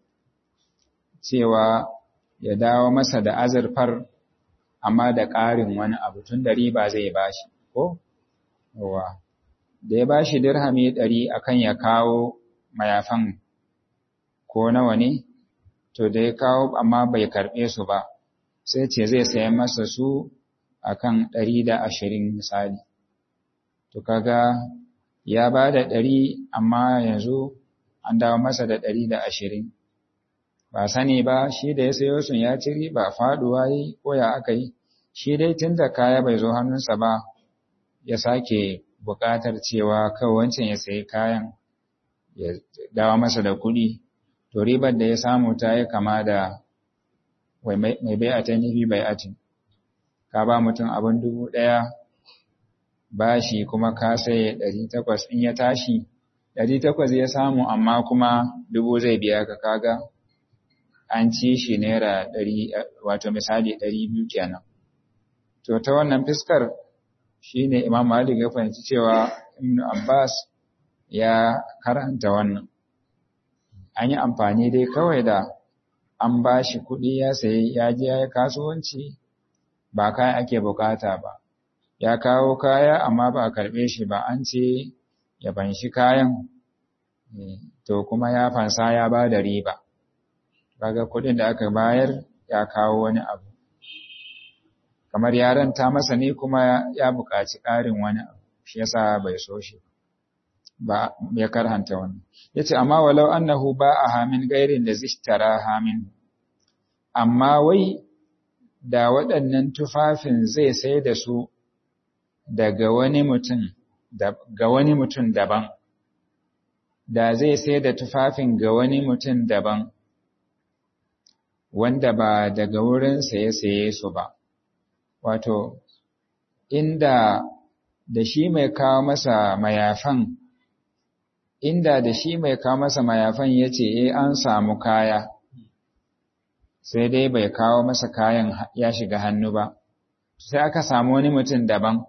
cewa ya dawo masa da azurfar amma da ƙarin wani abu tun da riba zai bashi ko yawa da ya bashi dirhami ɗari akan ya kawo mayafan ko nawa ne to da ya kawo amma bai karɓe su ba sai ce zai sayan masa su akan ɗari da ashirin misali to kaga ya ba da ɗari amma yanzu an dawo masa da ɗari da ashirin ba sani ba shi da ya sayo sun ya ci riba faɗuwa yi ko ya aka yi shi dai tun da kaya bai zo hannunsa ba ya sake buƙatar cewa kawai wancan ya sayi kayan ya dawo masa da kuɗi to ribar da ya samu ta yi kama da mai bai a ta nufi bai atin ka ba mutum abin dubu ɗaya bashi kuma ka sai ɗari takwas in ya tashi ɗari takwas ya samu amma kuma dubu zai biya ka kaga an ci shi naira ɗari wato misali ɗari biyu kenan to ta wannan fiskar shine imam malik ya fahimci cewa ibn abbas ya karanta wannan an yi amfani dai kawai da an ba shi kuɗi ya sayi ya je ya yi kasuwanci ba kaya ake bukata ba ya kawo kaya amma ba a karɓe shi ba an ce ya banshi kayan to kuma ya fansa ya ba da riba kaga kuɗin da aka bayar ya kawo wani abu kamar ya ranta masa ne kuma ya buƙaci ƙarin wani abu shi yasa bai so shi ba ya karhanta wannan yace amma walau annahu ba'a hamin gairin da zishtara hamin amma wai da waɗannan tufafin zai sai da su daga wani mutum ga wani mutum daban da zai sai da tufafin ga wani mutum daban wanda ba daga wurin saye saye su ba wato inda da shi mai kawo masa mayafan inda da shi mai kawo masa mayafan ya ce eh an samu kaya sai dai bai kawo masa kayan ya shiga hannu ba sai aka samu wani mutum daban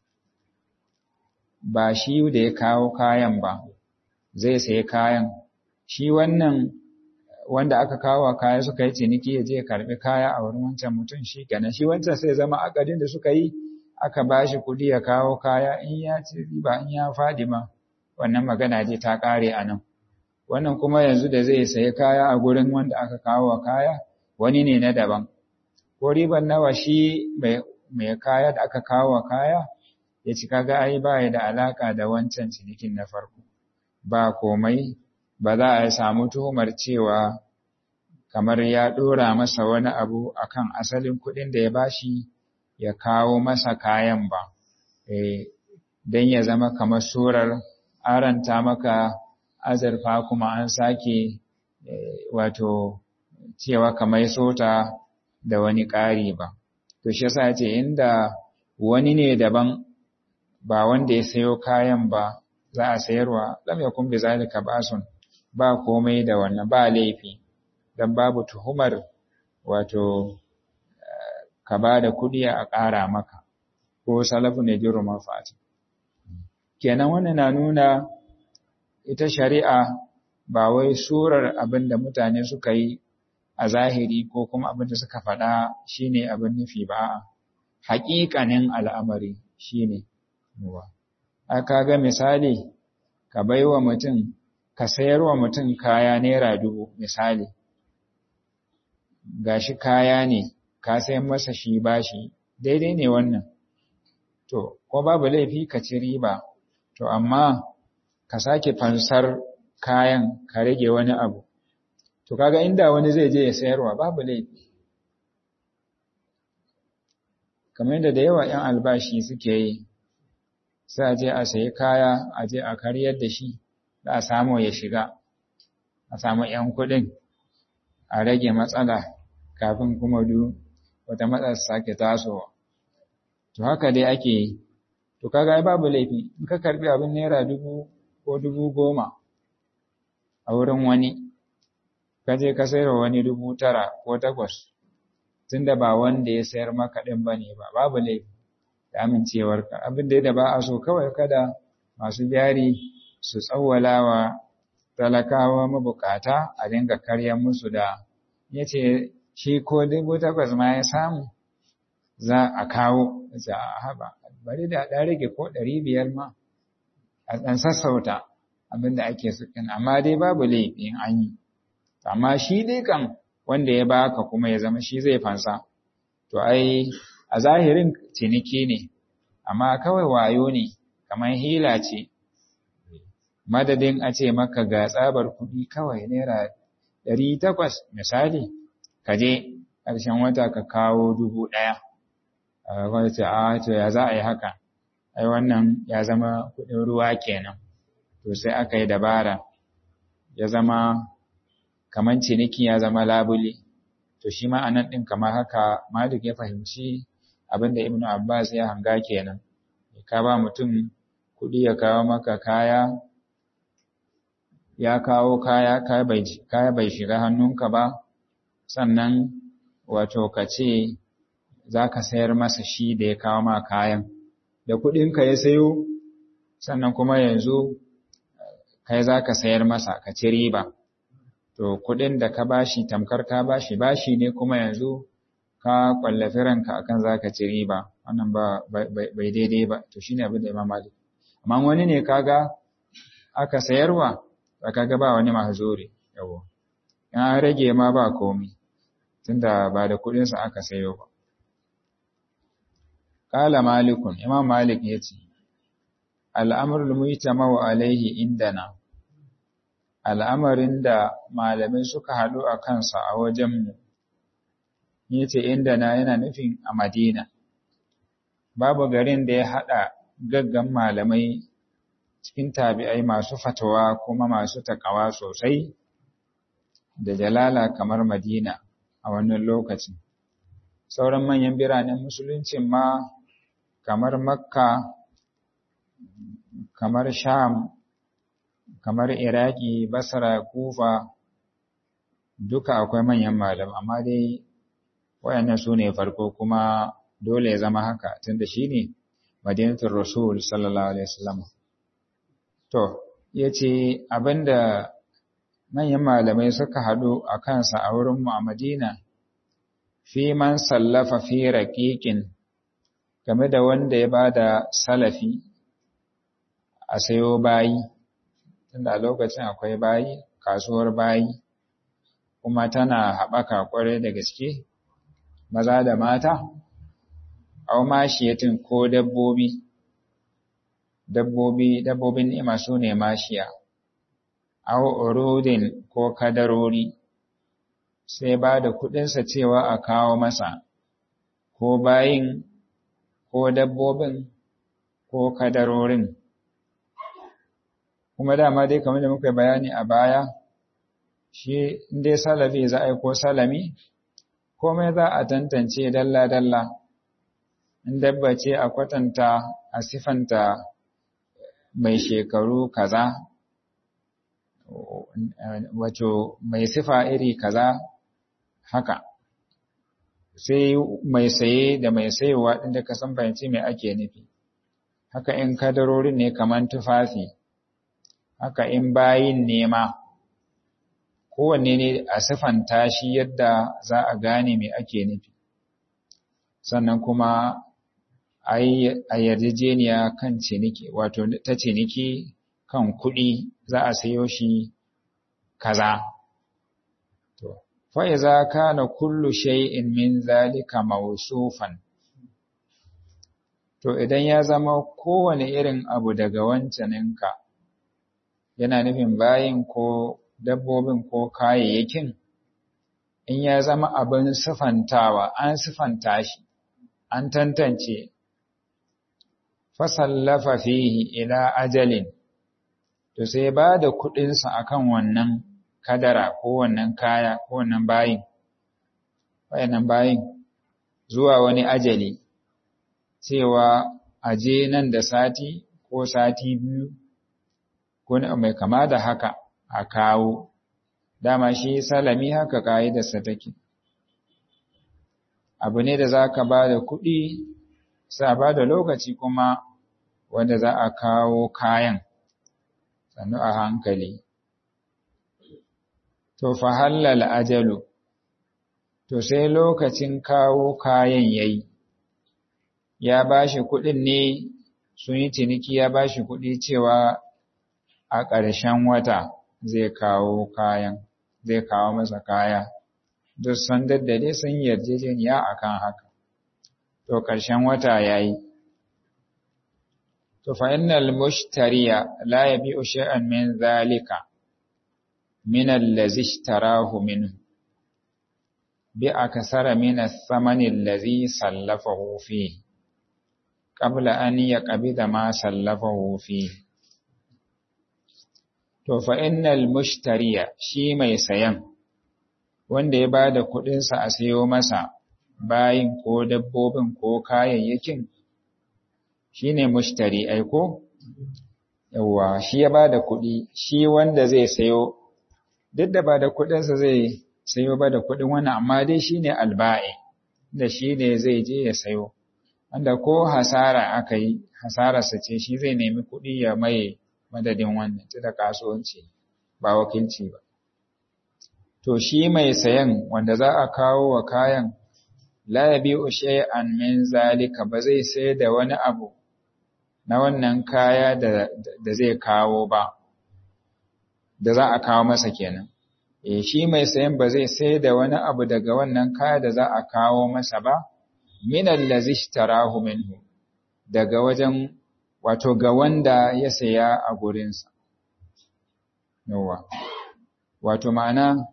ba shi da ya kawo kayan ba zai sayi kayan shi wannan wanda aka kawo kaya suka yi ciniki ya je karbi kaya a wurin wancan mutum shi kenan shi wancan sai zama akadin da suka yi aka ba shi kuɗi ya kawo kaya in ya ci riba in ya faɗi ma wannan magana je ta ƙare a nan wannan kuma yanzu da zai sayi kaya a gurin wanda aka kawo kaya wani ne na daban ko riban nawa shi mai kaya da aka kawo kaya ya ci kaga ai ba da alaka da wancan cinikin na farko ba komai ba za a samu tuhumar cewa kamar ya ɗora masa wani abu akan asalin kuɗin da ya bashi ya kawo masa kayan ba e, don ya zama kamar surar aranta maka azurfa kuma an sake e, wato cewa kamar sota da wani ƙari ba to shi yasa ce inda wani ne daban ba wanda ya sayo kayan ba za a sayarwa lam yakun bi zalika basun ba komai da wannan ba laifi dan babu tuhumar wato ka ba da kuɗi a ƙara maka ko salafu ne jiru mafati kenan wannan na nuna ita shari'a ba wai surar abin da mutane suka yi a zahiri ko kuma abin da suka faɗa shine abin nufi ba haƙiƙanin al'amari shine ruwa aka ga misali ka baiwa mutum ka sayarwa mutum kaya naira dubu misali gashi kaya ne ka sayan masa shi bashi daidai ne wannan to ko babu laifi ka ci riba to amma ka sake fansar kayan ka rage wani abu to kaga inda wani zai je ya sayarwa babu laifi kamar yadda da yawa 'yan albashi suke yi sai a je a sayi kaya a je a karyar da shi da a samu ya shiga a samu 'yan kuɗin a rage matsala kafin kuma du wata matsala sake tasowa to haka dai ake yi to kaga ai babu laifi in ka karbi abin naira dubu ko dubu goma a wurin wani ka je ka sayar wani dubu tara ko takwas tunda ba wanda ya sayar maka ɗin ba ne ba babu laifi da amincewarka abin da ba a so kawai kada masu jari su tsawwalawa talakawa mabukata a dinga karya musu da ya ce shi ko dubu takwas ma ya samu za a kawo za a haɓa bari da ɗan rage ko ɗari biyar ma a ɗan sassauta abin da ake sukin amma dai babu laifin an yi amma shi dai kan wanda ya baka kuma ya zama shi zai fansa to ai a zahirin ciniki ne amma kawai wayo ne kamar hila ce madadin a ce maka ga tsabar kuɗi kawai naira ɗari takwas misali ka je ƙarshen wata ka kawo dubu ɗaya a ce a to ya za a yi haka ai wannan ya zama kuɗin ruwa kenan to sai aka yi dabara ya zama kamar ciniki ya zama labule to shi ma anan ɗin kamar haka malik ya fahimci abinda ibn abbas ya hanga kenan ka ba mutum kuɗi ya kawo maka kaya ya kawo kaya kaya bai shiga hannunka ba sannan wato ka ce za ka sayar masa shi da ya kawo ma kayan da kuɗinka ya sayo sannan kuma yanzu kai za ka sayar masa ka ci riba to kuɗin da ka bashi tamkar ka bashi bashi ne kuma yanzu ka kwallafi ranka akan za ka ci riba wannan ba bai daidai ba to shine abin da Imam Malik amma wani ne kaga aka sayarwa ba kaga ba wani mahzuri yawo in an rage ma ba komai tunda ba da kuɗin sa aka sayo ba Kala Malikun, Imam Malik ya ce, Al'amurul mujtama'u alaihi indana, al'amarin da malamai suka haɗu a kansa a wajenmu, ya ce indana yana nufin a Madina. Babu garin da ya haɗa gaggan malamai cikin tabi'ai masu fatawa kuma masu takawa sosai da jalala kamar Madina a wannan lokacin. Sauran manyan biranen musuluncin ma kamar Makka, kamar Sham, kamar Iraki, Basra, Kufa, duka akwai manyan malam, amma dai wayannan su ne farko kuma dole ya zama haka tunda shi ne Madinatul Rasul sallallahu Alaihi wasallam. To, ya ce abinda manyan malamai suka haɗu a kansa a wurinmu a Madina, fi man sallafa fi raƙiƙin game da wanda ya ba da salafi a sayo bayi, tunda a lokacin akwai bayi, kasuwar bayi, kuma tana haɓaka ƙwarai da gaske, maza da mata, au mashiyatin ko dabbobi, dabbobi, dabbobin ni'ima su ne mashiya, au urudin ko kadarori, sai ba da kuɗinsa cewa a kawo masa, ko bayin, ko dabbobin, ko kadarorin. Kuma dama dai kamar da muka bayani a baya, shi dai salafi za a yi ko salami, komai za a tantance dalla-dalla, in dabba ce a kwatanta a sifanta mai shekaru kaza, wato mai sifa iri kaza haka. Sai mai saye da mai sayewa ɗin da ka san fahimci mai ake nufi. Haka in kadarorin ne kamar tufafi, haka in bayin nema. kowanne ne a siffanta shi yadda za a gane me ake nufi sannan kuma a yarjejeniya kan ciniki wato ta ciniki kan kuɗi za a sayo shi kaza to fa iza kana kullu shay'in min zalika mawsufan to idan ya zama kowane irin abu daga wancaninka yana nufin bayin ko dabbobin ko kayayyakin in ya zama abin sifantawa an sifanta shi an tantance fasallafa fihi ila ajalin to sai ba da kuɗinsa akan wannan kadara ko wannan kaya ko wannan bayin wayannan bayin zuwa wani ajali cewa aje nan da sati ko sati biyu ko mai kama da haka a kawo dama shi salami haka ƙa'idarsa take abu ne da za ka ba da kuɗi sai a ba da lokaci kuma wanda za a kawo kayan sannu a hankali to fa hallal ajalu to sai lokacin kawo kayan yayi ya bashi kuɗin ne sun yi ciniki ya bashi kuɗi cewa a ƙarshen wata zai kawo kayan zai kawo masa kaya duk sun daddade sun yarjejeniya akan haka to ƙarshen wata yayi to fa innal mushtariya la yabi'u shay'an min zalika min allazi ishtarahu minhu bi akthara min ath-thamani allazi sallafahu fihi qabla an yaqbida ma sallafahu fihi to fa innal mushtariya shi mai sayan wanda ya bada kuɗin sa a sayo masa bayin ko dabbobin ko kayayyakin shine mushtari ai ko yawa shi ya bada kuɗi shi wanda zai sayo duk da ba da kuɗin sa zai sayo ba da kuɗin wannan amma dai shine alba'i da shi ne zai je ya sayo wanda ko hasara aka yi hasararsa ce shi zai nemi kuɗi ya maye madadin wannan ta da kasuwanci ba wakilci ba to shi mai sayan wanda za a kawo wa kayan la yabi'u shay'an min zalika ba zai sai da wani abu na wannan kaya da, da zai kawo ba da za a kawo masa kenan eh shi mai sayan ba zai sai da wani abu daga wannan kaya da za a kawo masa ba min allazi ishtarahu minhu daga wajen wato ga wanda ya saya a gurinsa yawa wato ma'ana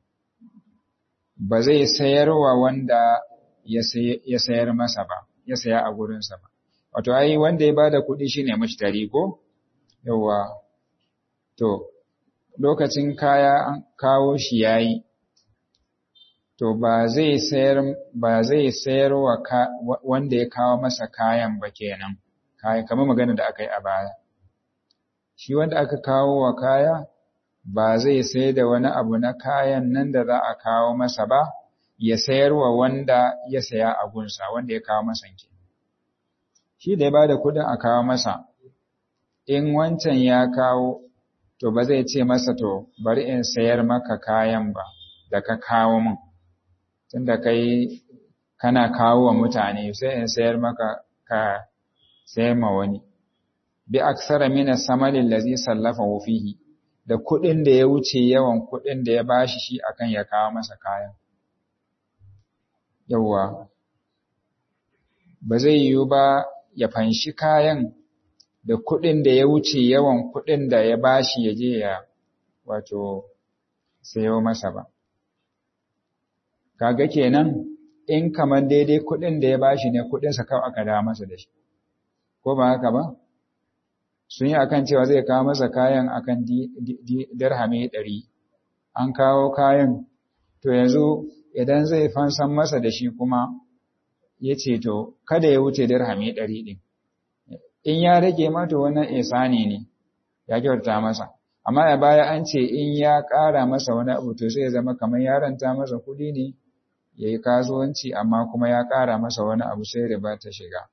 ba zai sayarwa wanda ya sayar masa ba ya saya a gurinsa ba wato ai wanda ya bada kuɗi shine mushtari ko yawa to lokacin kaya an kawo shi yayi to ba zai sayar ba zai sayar wa wanda ya kawo masa kayan ba kenan kaya kamar magana da aka yi a baya shi wanda aka kawo wa kaya ba zai sai da wani abu na kayan nan da za a kawo masa ba ya sayar wa wanda ya saya a gunsa wanda ya kawo masa ke shi da ya ba da kudin a kawo masa in wancan ya kawo to ba zai ce masa to bari in sayar maka kayan ba da ka kawo min tunda kai kana kawo wa mutane sai in sayar maka ka sayar ma wani bi aksara min as-samali allazi sallafahu fihi da kuɗin da ya wuce yawan kuɗin da ya bashi shi akan ya kawo masa kayan yawwa ba zai yiwu ba ya fanshi kayan da kuɗin da ya wuce yawan kuɗin da ya bashi ya je ya wato sayo masa ba kaga kenan in kamar daidai kuɗin da ya bashi ne kuɗinsa kawai aka dawo masa da shi ko ba haka ba sun yi akan cewa zai kawo masa kayan akan dirhami ɗari an kawo kayan to yanzu idan zai fansan masa da shi kuma ya ce to kada ya wuce dirhami ɗari ɗin in ya rage mata wannan isani ne ya kyauta masa amma ya baya an ce in ya ƙara masa wani abu to sai ya zama kamar ya ranta masa kuɗi ne ya yi kasuwanci amma kuma ya ƙara masa wani abu sai riba ta shiga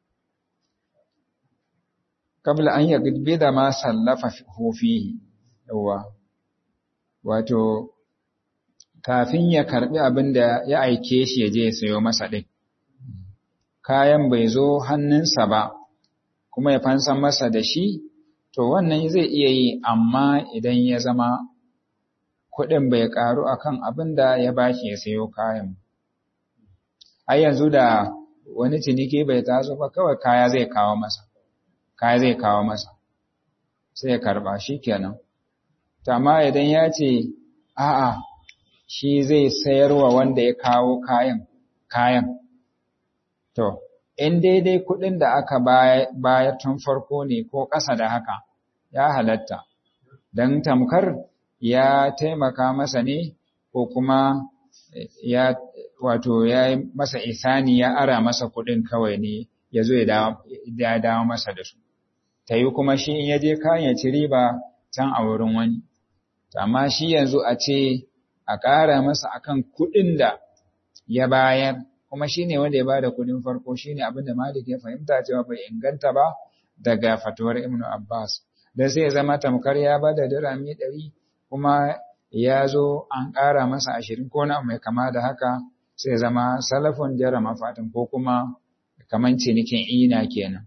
kabla an yagbe da ma sallafa fihi yawa wato kafin ya karbi abin da ya aike shi ya je ya sayo masa din kayan bai zo hannunsa ba kuma ya fansan masa da shi to wannan zai iya yi amma idan ya zama kuɗin bai ƙaru akan abin da ya bashi ya sayo kayan ai yanzu da wani ciniki bai taso ba kawai kaya zai kawo masa kaya zai kawo masa sai ya karba shi kenan amma idan ya ce a'a shi zai sayarwa wanda ya kawo kayan kayan to in daidai kuɗin da aka bayar tun farko ne ko ƙasa da haka ya halatta don tamkar ya taimaka masa ne ko kuma ya wato ya yi masa isani ya ara masa kuɗin kawai ne ya zo ya dawo masa da su ta yi kuma shi in ya je kayan ya ci riba can a wurin wani amma shi yanzu a ce a ƙara masa akan kuɗin da ya bayar kuma shine wanda ya bada kudin farko shine abin da Malik ya fahimta cewa bai inganta ba daga fatuwar Ibn Abbas da sai ya zama tamkar ya bada dirami ɗari kuma ya zo an ƙara masa ashirin ko na mai kama da haka sai zama salafun jara mafatin ko kuma kaman cinikin ina kenan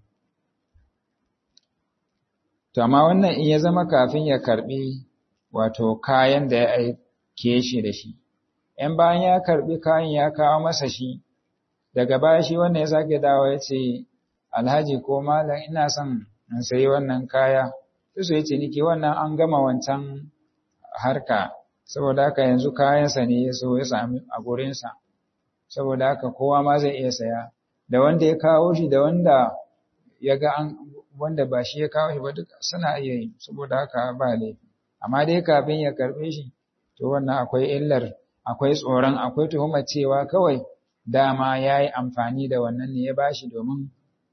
to amma wannan in ya zama kafin ya karbi wato kayan da ya aike shi da shi ‘yan bayan ya karbi kayan ya kawo masa shi daga baya shi wannan ya sake dawo ya ce alhaji ko malam ina son in sayi wannan kaya su ya ce nike wannan an gama wancan harka saboda haka yanzu kayansa ne ya so ya sami a gurinsa saboda haka kowa ma zai iya saya da wanda ya kawo shi da wanda ya ga an wanda ba shi ya kawo shi ba duk suna iya yi saboda haka ba laifi amma dai kafin ya karbe shi to wannan akwai illar akwai tsoron akwai tuhumar cewa kawai dama ya yi amfani da wannan ne ya bashi domin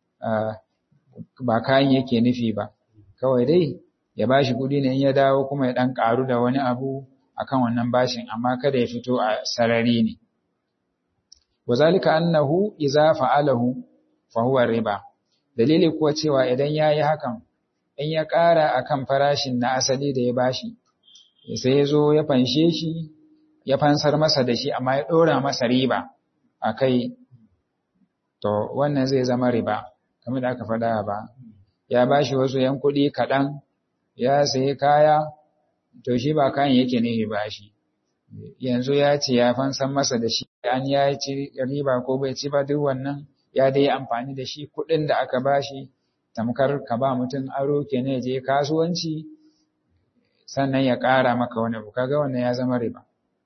ba kayan yake nufi ba kawai dai ya bashi kuɗi ne in ya dawo kuma ya ɗan ƙaru da wani abu akan wannan bashin amma kada ya fito a sarari ne wazalika annahu idza fa'alahu fa huwa riba dalili kuwa cewa idan yayi hakan in ya ƙara akan farashin na asali da ya bashi sai ya zo ya fanshe shi ya fansar masa da shi amma ya ɗora masa riba akai to wannan zai zama riba kamar da aka faɗa ba ya bashi wasu yan kuɗi kaɗan ya sayi kaya to shi ba kayan yake ne ba shi yanzu ya ce ya fansan masa da shi an ya ci riba ko bai ci ba duk wannan ya dai amfani da shi kuɗin da aka bashi tamkar ka ba mutum aro kenan je kasuwanci sannan ya ƙara maka wani abu kaga wannan ya zama riba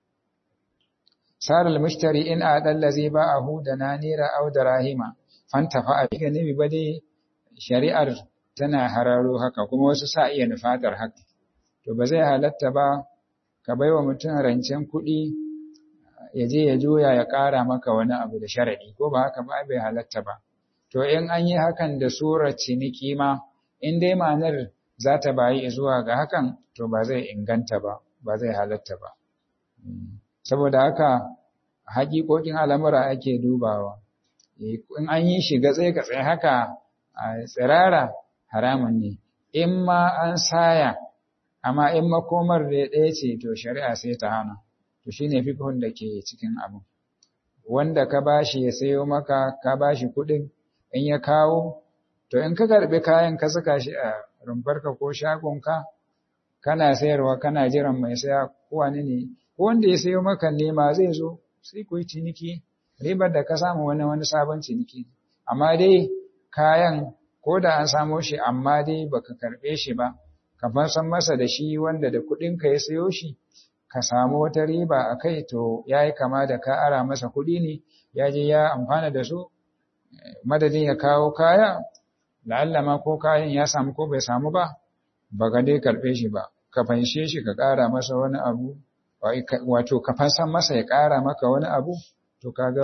sar al-mushtari in adalla zai ba'ahu da nanira aw darahima fantafa a ga nabi ba dai shari'ar tana hararo haka kuma wasu sa iya nufatar haka to ba zai halatta ba ka baiwa mutum rancen kuɗi ya je ya juya ya ƙara maka wani abu da sharaɗi ko ba haka ba bai halatta ba to in an yi hakan da surar ciniki ma in dai ma'anar za ta bayi zuwa ga hakan to ba zai inganta ba ba zai halatta ba saboda haka haƙiƙoƙin al'amura ake dubawa in an yi shi gatsai gatsai haka a tsirara haramun ne in ma an saya amma in makomar da ɗaya ce to shari'a sai ta hana to shine fiqhun da ke cikin abu wanda ka bashi ya sayo maka ka bashi kuɗin in ya kawo to in ka karɓi kayan ka saka shi a rumfarka ko shagonka kana sayarwa kana jiran mai saya ko wani ne ko wanda ya sayo maka nema zai zo sai ku yi ciniki ribar da ka samu wani wani sabon ciniki amma dai kayan ko da an samo shi amma dai baka karɓe shi ba ka san masa da shi wanda da kuɗinka ya sayo shi ka samu wata riba a kai to ya yi kama da ka ara masa kuɗi ne ya je ya amfana da su madadin ya kawo kaya la'alla ma ko kayan ya samu ko bai samu ba ba ga dai karɓe shi ba ka fanshe shi ka ƙara masa wani abu wato ka fansan masa ya ƙara maka wani abu to kaga